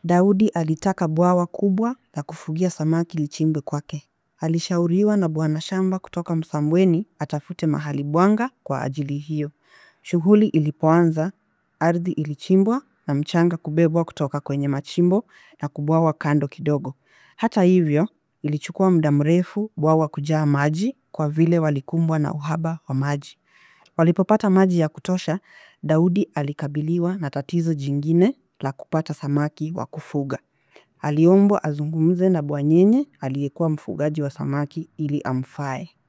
Daudi alitaka bwawa kubwa la kufugia samaki lichimbwe kwake. Alishauriwa na bwana shamba kutoka Msambweni atafute mahali bwanga kwa ajili hiyo. Shughuli ilipoanza, ardhi ilichimbwa na mchanga kubebwa kutoka kwenye machimbo na kubwawa kando kidogo. Hata hivyo, ilichukua muda mrefu bwawa kujaa maji kwa vile walikumbwa na uhaba wa maji. Walipopata maji ya kutosha, Daudi alikabiliwa na tatizo jingine la kupata samaki wa kufuga. Aliombwa azungumze na bwanyenye aliyekuwa mfugaji wa samaki ili amfae.